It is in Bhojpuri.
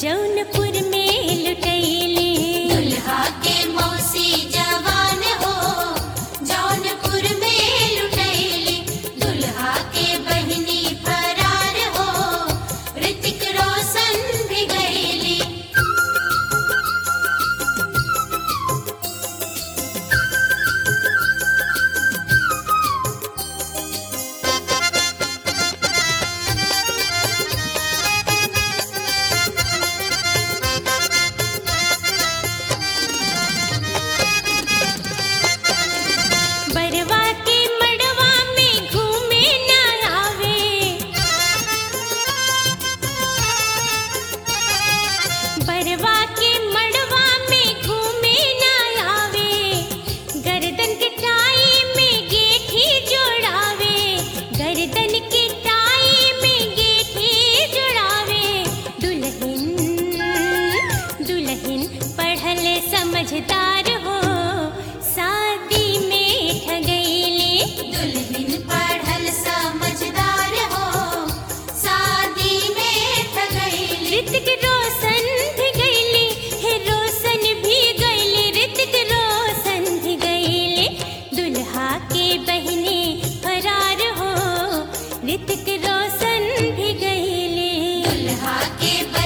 जौनपुर में लुटैली दुल्हा के मौसी जवान हो जौनपुर में लुटैली दुल्हा के बहिनी फरार हो ऋतिक रोशन भी गईली बरवा के मड़वा में घूमे न आवे बरवा के मड़वा में घूमे न आवे गर्दन के टाई में गेठी जोड़ावे गर्दन के टाई में गेठी जोड़ावे दुल्हन दुल्हन पढ़ल समझदार हो शादी में ठगैली दुल्हन पढ़ल समझदार हो शादी में ठगैली ऋतिक रोशन भी गईली हे रोशन भी गईली ऋतिक रोशन भी गईली दुल्हा के बहने फरार हो ऋतिक रोशन भी गईली दुल्हा के